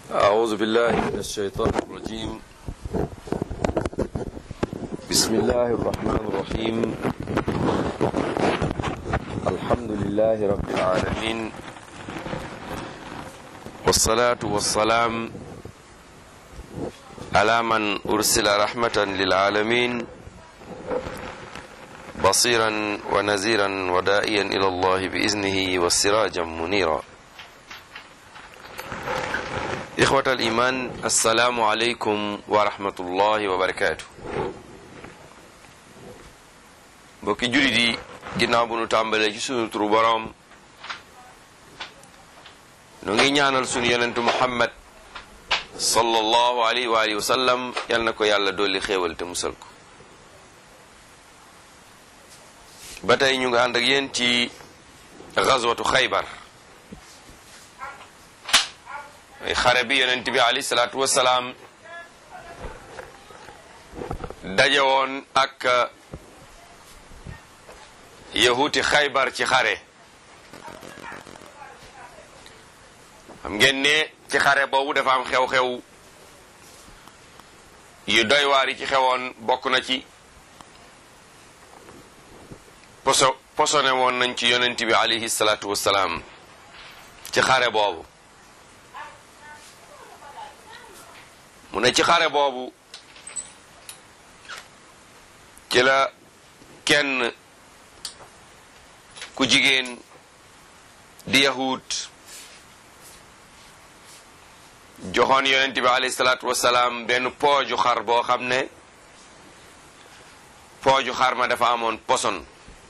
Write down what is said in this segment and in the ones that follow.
أعوذ بالله من الشيطان الرجيم بسم الله الرحمن الرحيم الحمد لله رب العالمين والصلاة والسلام على من أرسل رحمة للعالمين بصيرا ونذيرا ودائيا إلى الله بإذنه وسراجا منيرا إخوة الإيمان السلام عليكم ورحمة الله وبركاته mbokki jullit yi ginnaaw bu nu tàmbalee ci sunu turu boroom nu ngi ñaanal sunu yonentu muhammad sallallahu alayhi wa alihi wa sallam yal na ko yàlla dolli xéewal te musal ko ba tey ñu ngi ànd ak yéen ci gazwatu xaybar ay xare bi yonent bi alayhi salaatu wasalaam daje woon ak yahuti xaybar ci xare xam ngeen ne ci xare boobu dafa am xew-xew yu doy waar yi ci xewoon bokk na ci poso posone woon nañ ci yonent bi alayhi salaatu wasalaam ci xare boobu mu ne ci xare boobu ci la kenn ku jigéen di yahut joxoon yonent bi alayhi salaatu wasalaam benn pooju xar boo xam ne pooju xar ma dafa amoon poson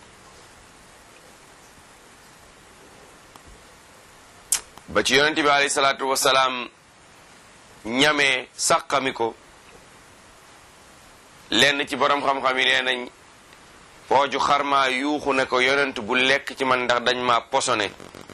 ba ci yonent bi alayhi salaatu wasalaam ñamee sàqami ko lenn ci borom xam-xam yi nee nañ pooju xarmaa yuuxu ne ko yonent bu lekk ci man ndax dañ ma posone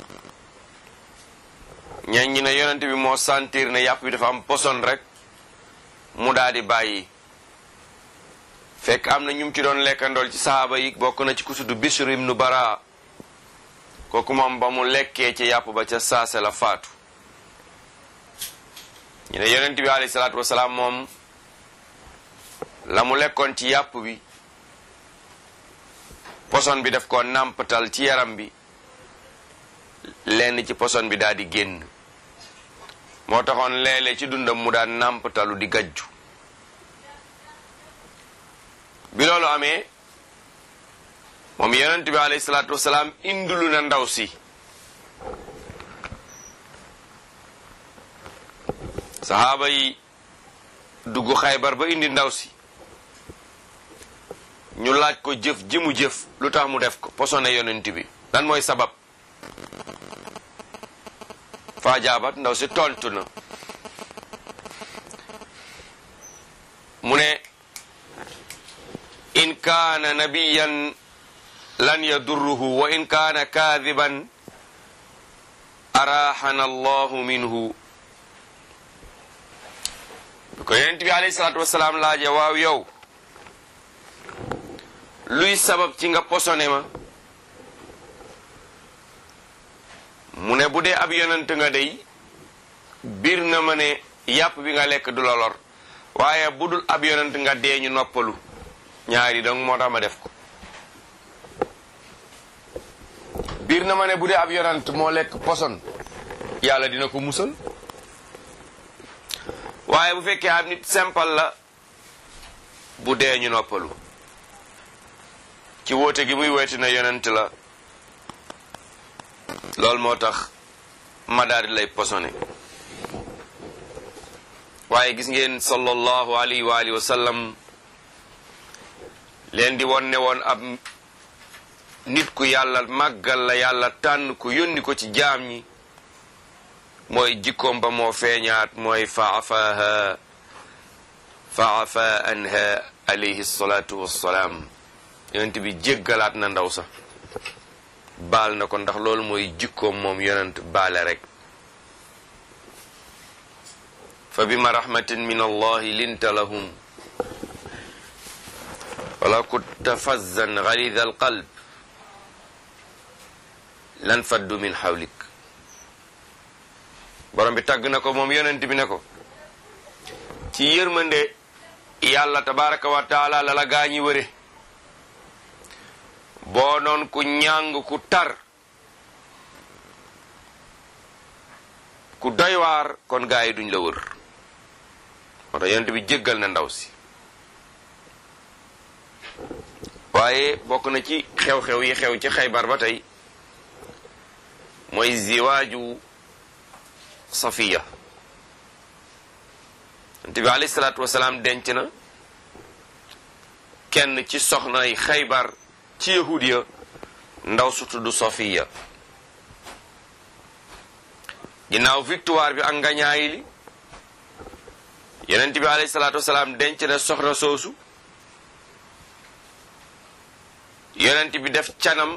ñañ ñi ne yonent bi moo sentir ne yàpp bi dafa am poson rek mu daal di bàyyi fekk am na ñum ci doon lekkandool ci sahaaba yi bokk na ci ku tudd Bishr ibnu Bara kooku moom ba mu lekkee ci yàpp ba ca saase la faatu ñu ne yonent bi alayhi salaatu wasalaam moom la mu lekkoon ci yàpp bi poson bi daf ko nàmpatal ci yaram bi lenn ci poson bi daal di génn moo taxoon léeg-léeg ci dundam mu daan nàmpatalu di gajju bi loolu amee moom yonent bi alayhi salaatu wasalaam indulu na ndaw si saxaaba yi dugg xaybar ba indi ndaw si ñu laaj ko jëf ji mu jëf lu tax mu def ko posone yonent bi lan mooy sabab faa ndaw si tontu na mu ne in kaana nabiyan lan yadurruhu wa in kaana kaadiban araxana allahu minhu ko yonent bi alayhi salaatu wasalaam laaje waaw yow luy sabab ci nga posone ma mu ne bu dee ab yonent nga dey biir na ma ne yàpp bi nga lekk du la lor waaye bu dul ab yonent nga dee ñu noppalu ñaari donc moo tax ma def ko biir na ma ne bu dee ab yonent moo lekk poson yàlla dina ko musal waaye bu fekkee ab nit simple la bu dee ñu noppalu ci woote gi muy weeti na yonent la loolu moo tax ma daal di lay posone waaye gis ngeen sallallahu alayhi wa alihi wa sallam leen di won ne woon ab nit ku yàlla màggal la yàlla tànn ku yónni ko ci jaam ñi mooy jikkoom ba moo feeñaat mooy faafaha faafa anha alayhi salatu wassalaam yonent bi jéggalaat na ndaw sa baal na ko ndax loolu mooy jikkoom moom yonent baale rek fa bima rahmatin min allahi linta lahum wala kunta fazzan galida alqalb lan faddu min xawlik borom borom bi tagg na ko moom yonent bi ne ko ci yërmande yàlla tabaraka wa taala la la gaañi wëre boo noon ku ñàng ku tar ku doy waar kon gaa yi duñ la wër moo tax yonent bi jéggal na ndaw si waaye bokk na ci xew-xew yi xew ci xaybar ba tey mooy ziwaaju safiya yonent bi alayhi salaatu wasalaam denc na kenn ci soxnay xaybar ci yahudiya ndaw su tudd safiya ginnaaw victoire bi ak ngañaayi li yonent bi alayhi salaatu wasalaam denc na soxna soosu yonent bi def canam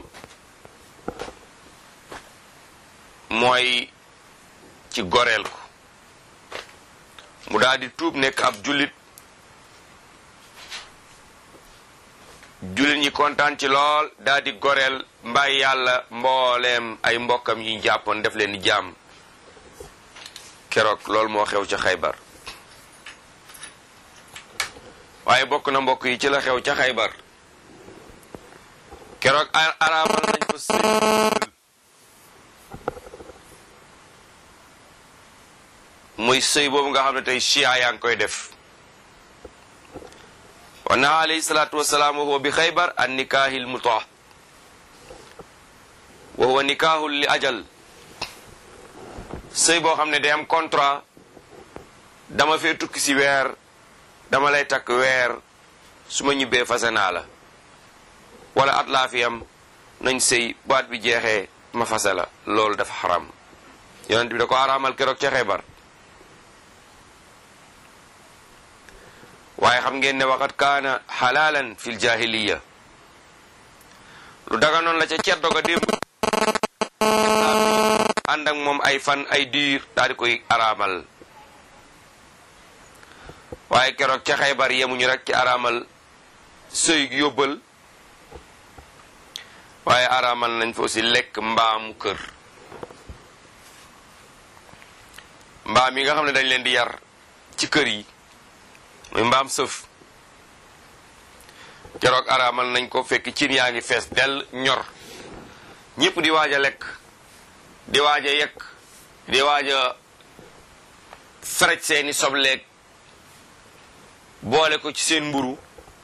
mooy ci goreel ko mu daal di tuub nekk ab jullit jullit ñi kontaan ci lool daal di goreel mbay yàlla mbooleem ay mbokkam yi jàppoon def leen ni jaam keroog loolu moo xew ca xaybar waaye bokk na mbokk yi ci la xew ca xaybar keroog araamal nañ ko sëy muy sëy boobu nga xam ne tey chia yaa ngi koy def wa naha alayhi salaatu wasalaam wa huwa bi xaybar an nikaahi l mutaa wa huwa nikaahu li ajal sëy boo xam ne day am contrat dama fee tukki si weer dama lay takk weer su ma ñibbee fase naa la wala at laa fi am nañ sëy baat bi jeexee ma fase la loolu dafa xaram yonent bi da ko araamal keroog ca xeebar waaye xam ngeen ne waxat kaana xalaalan fil jahiliya lu daga noonu la ca ceddo ga démb ànd ak moom ay fan ay diir daal di koy araamal waaye keroog ca xaybar yemuñu rek ci araamal sëy yóbbal waaye araamal nañ fa aussi lekk mbaamu kër mbaam yi nga xam ne dañ leen di yar ci kër yi muy mbaam sëf keroog araamal nañ ko fekk cin yaa ngi fees dell ñor ñëpp di waaj a lekk di waaj a yekk di waaj a feraj seeni sobleeg boole ko ci seen mburu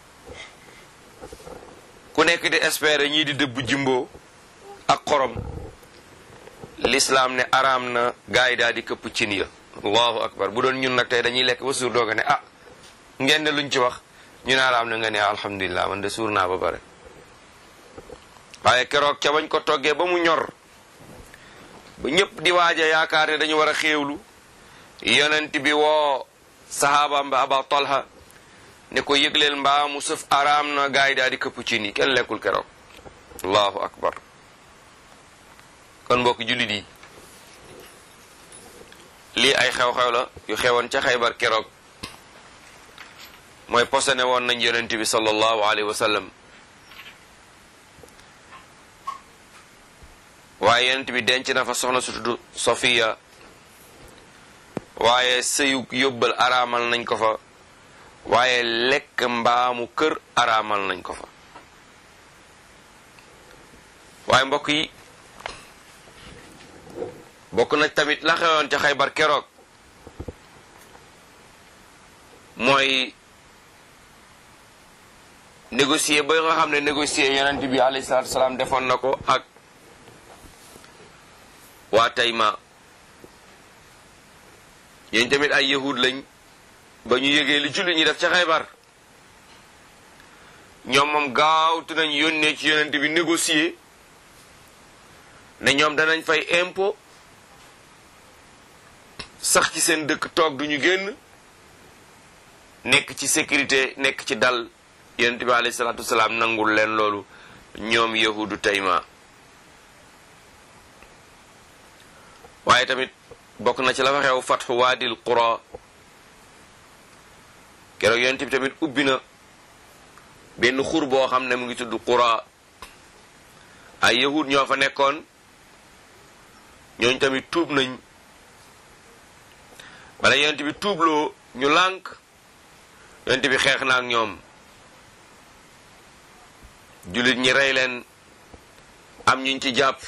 ku nekk di espérer ñii di dëbb jimbo ak xorom l'islam ne araam na gaay daal di këpp cin ya allahu akbar bu doon ñun nag tey dañuy lekk ba suur dooga ne ah ngeen ne luñ ci wax ñu ne araam na nga ne alhamdulilah man de suur naa ba pare waaye keroog ca bañ ko toggee ba mu ñor ba ñëpp di waaja yaakaar ne dañu war a xéewlu yonent bi woo sahaabam ba aba talha ne ko yëgleel mbaa mu sëf araam na gaay daal di këpp ci nii kenn lekkul keroog allahu akbar kon mbokk jullit yi lii ay xew-xew la yu xewoon ca xaybar keroog mooy posone woon nañ yonent bi sallallahu alayhi wa sallam waaye yonent bi denc na fa soxna su tudd Sofiya waaye sëyu yóbbal araamal nañ ko fa waaye lekk mbaamu kër araamal nañ ko fa waaye mbokk yi bokk na tamit la xewoon ca xaybar keroog mooy négocier ba nga xam ne négocier yonent bi alayhi salaatu wasalaam defoon na ko ak waa Tayma yéen tamit ay yahud lañ ba ñu yëgee li julli ñi def ca xaybar ñoom moom gaawtu nañ yónnee ci yonent bi négocier ne ñoom danañ fay impôt sax ci seen dëkk toog duñu génn nekk ci sécurité nekk ci dal yonent bi alayhi salaatu wasalaam nangul leen loolu ñoom yahudu Tayma waaye tamit bokk na ci la fa xew fatxu waadil qura keroog yonent bi tamit ubbi na benn xur boo xam ne mu ngi tudd qura ay yahud ñoo fa nekkoon ñooñ tamit tuub nañ bala yonent bi tuubloo ñu lànk yonent bi xeex na ak ñoom jullit ñi rey leen am ñuñ ci jàpp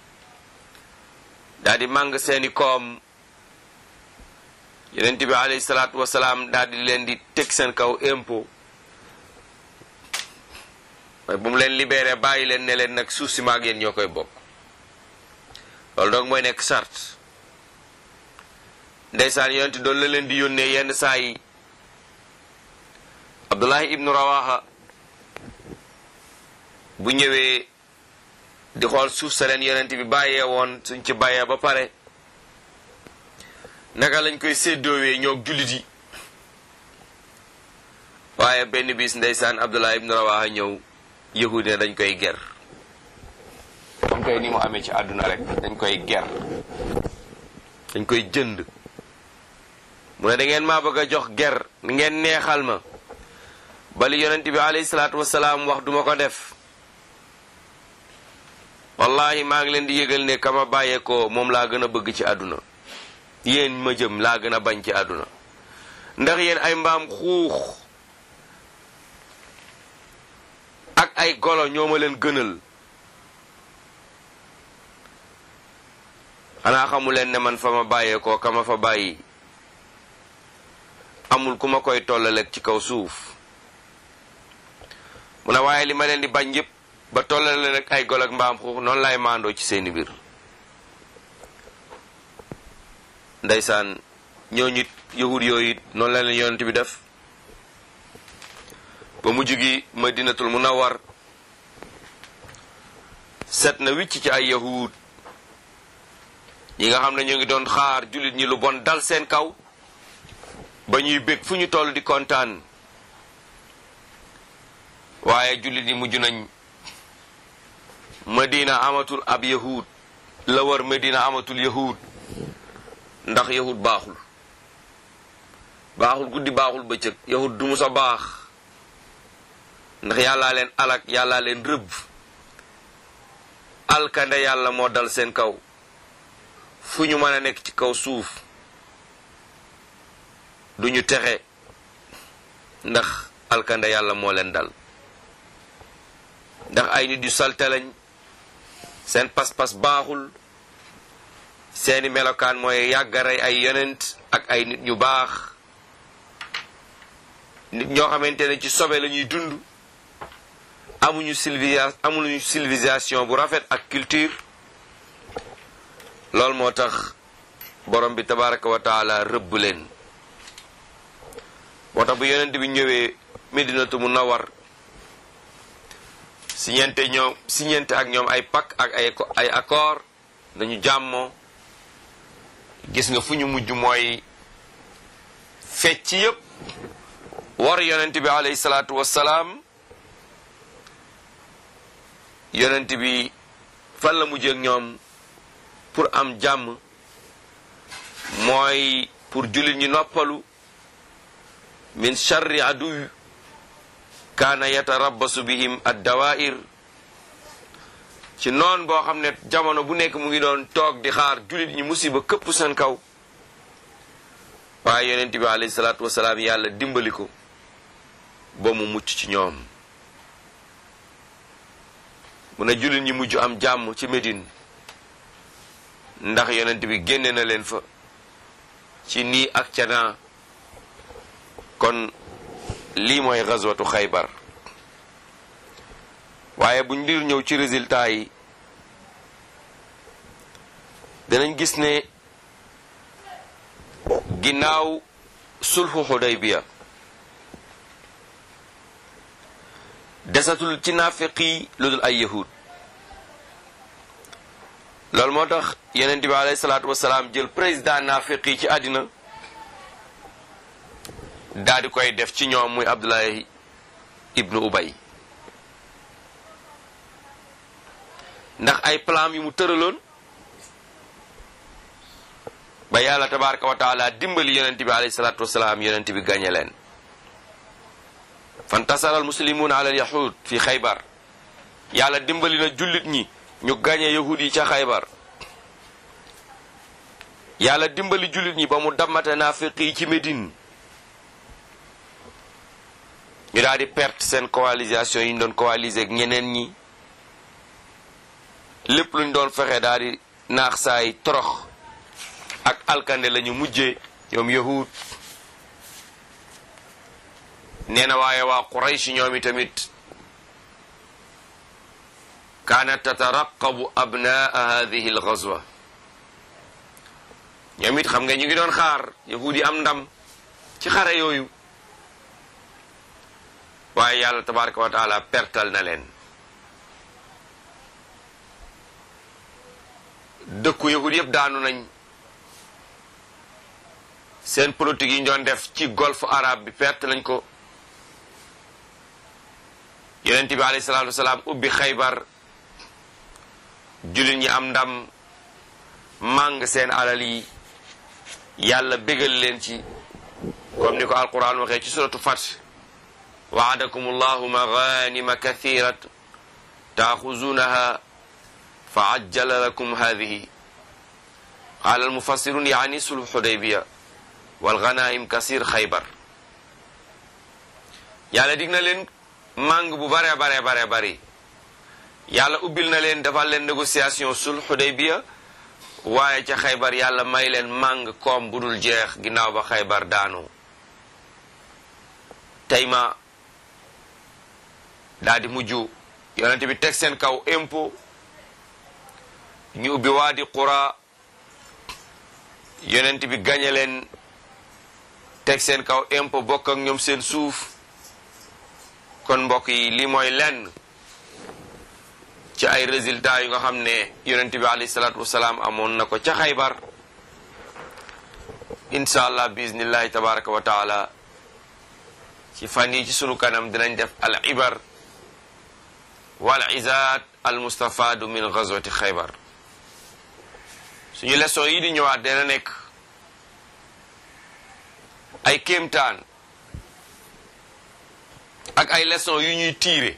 daal di màng seeni koom yonent bi alayhi salaatu wasalaam daal di leen di teg seen kaw impôt mooy bu mu leen libéré bàyyi leen ne leen nag suuf si maag yéen ñoo koy bokk loolu donc mooy nekk charte ndeysaan yonent doon la leen di yónnee yenn saa yi Abdullahi ibnu Rawaha bu ñëwee di xool suuf sa leen yonent bi bàyyee woon suñ ci bàyyee ba pare naka lañ koy séddoowee ñoo jullit yi waaye benn bis ndeysaan Abdullah ibn Rawaha ñëw yahud ne dañ koy ger comme tey ni mu amee ci àdduna rek dañ koy ger dañ koy jënd mu ne da ngeen maa bëgg a jox ger ngeen neexal ma bali yonent bi alayhi salaatu wasalaam wax duma ko def wallahi maa ngi leen di yëgal ne kama bàyyeekoo moom laa gën a bëgg ci àdduna yéen ma jëm laa gën a bañ ci àdduna ndax yéen ay mbaam xuux ak ay golo ñoo ma leen gënal xanaa xamu leen ne man fa ma bàyyeekoo kama fa bàyyi amul ku ma koy tollaleeg ci kaw suuf mu ne waaye li ma leen di bañ yépp ba tollale rek ay golo ak mbaam xuux noonu lay maandoo ci seeni biir ndeysaan ñooñu it yahud yooyu it noonu la leen yonent bi def ba mujj gi madinatul munawwar set na wicc ci ay yahud yi nga xam ne ñoo ngi doon xaar jullit ñi lu bon dal seen kaw ba ñuy bég fu ñu toll di kontaan waaye jullit yi mujj nañ madina amatul ab yahud la war madina amatul yahud ndax yahud baaxul baaxul guddi baaxul bëccëg yahud du musa baax ndax yàllaa leen alak yàllaa leen rëbb alkande yàlla moo dal seen kaw fu ñu mën a nekk ci kaw suuf duñu texe ndax alkande yàlla moo leen dal ndax ay nit yu salte lañ seen pas-pas baaxul seeni melokaan mooy yàggaray ay yonent ak ay nit ñu baax nit ñoo xamante ne ci sobe la ñuy dund amuñu civilisation amuñu civilisation bu rafet ak culture loolu moo tax borom bi tabaraka wa taala rëbb leen moo tax bu yonent bi ñëwee medinatu munawwar siñente ñoom siñente ak ñoom ay pak ak ay ay accord dañu jàmmoo gis nga fu ñu mujj mooy fecc yépp war yonent bi alayhi salaatu wassalaam yonent bi fan la mujj ak ñoom pour am jàmm mooy pour jullit ñi noppalu min charri aduw kaana yatarabbasu bihim addawair ci noon boo xam ne jamono bu nekk mu ngi doon toog di xaar jullit ñi musiba këpp seen kaw waaye yonent bi alayhi salaatu wasalaam yàlla dimbali ko ba mu mucc ci ñoom mu ne jullit ñi mujj am jàmm ci Médine ndax yonent bi génne na leen fa ci nii ak ca naa kon lii mooy gazwatu xaybar waaye buñ dir ñëw ci résultat yi danañ gis ne ginnaaw sulhu xudaybiya desatul ci naafiqi lu dul ay yahud loolu moo tax yeneen bi alayhi salaatu wasalaam jël président naafiqi ci àddina daal di koy def ci ñoom muy abdullahi ibnu ubay ndax ay plan yu mu tëraloon ba yàlla tabaraka wa taala dimbali yonent bi alayhi salaatu wasalaam yonent bi gañe leen fantasara al muslimuuna ala al yahud fi xaybar yàlla dimbali na jullit ñi ñu gañe yahud yi ca xaybar yàlla dimbali jullit ñi ba mu dammate naafiq yi ci Médine ñu daal di perte seen coalisation yi ñu doon coaliser ak ñeneen ñi lépp luñ doon fexe daal di naax saay torox ak alkande lañu mujjee ñoom yahud nee na waaye waa Quraysh ñoom i tamit kaanat tataraqabu abnaa hadihi algazwa ñoom it xam nga ñu ngi doon xaar yahud yi am ndam ci xare yooyu waaye yàlla tabaraka wa taala pertal na leen dëkku yahud yëpp daanu nañ seen politique yi ñu doon def ci golfe arabe bi perte nañ ko yonent bi alayhi salaatu wasalaam ubbi xaybar jullit ñi am ndam màng seen alal yi yàlla bégal leen ci comme ni ko alquran waxee ci suratu Fath waadakum allahu maganima kathirat taaxuzunaha fa ajjala lakum hadihi qaala almufassirun yaani sulh xudaybiya walganaim kasir xaybar yàlla dig na leen màng bu bare bare bare bari yàlla ubbil na leen defal leen négociation sulh xudaybiya waaye ca xaybar yàlla may leen màng koom bu dul jeex ginnaaw ba xaybar daanu tey ma daal di mujj yonente bi teg seen kaw impôt ñu ubbi waadi qura yonent bi gañe leen teg seen kaw impôt bokk ak ñoom seen suuf kon mbokk yi lii mooy lenn ci ay résultats yu nga xam ne yonent bi alayhi salaatu wasalaam amoon na ko ca xaybar incha allah biiznillahi tabaraka wa taala ci fan yi ci sunu kanam dinañ def al ibar wal izaat al mustafaadu min gazwati xaybar suñu leçon yi di ñëwaat dina nekk ay kéemtaan ak ay leçon yu ñuy tiire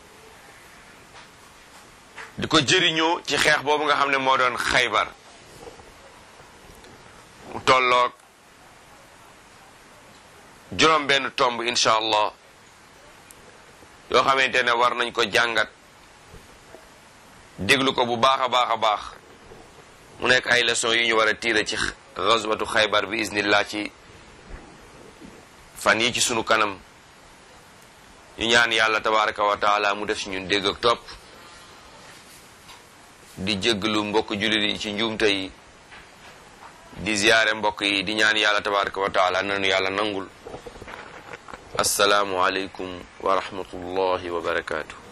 di ko jëriñoo ci xeex boobu nga xam ne moo doon xaybar mu tolloog juróom benn tomb incha allah yoo xamante ne war nañ ko jàngat déglu ko bu baax a baax a baax mu nekk ay leçon yu ñu war a tiire ci gazwatu xaybar bi iznillah ci fan yi ci sunu kanam ñu ñaan yàlla tabaraka wa taala mu def ci ñun dégg ak topp di jégglu mbokk jullit yi ci njuumte yi di ziyaare mbokk yi di ñaan yàlla tabaraka wa taala nanu yàlla nangul assalaamu aleykum wa rahmatullahi wa barakaatu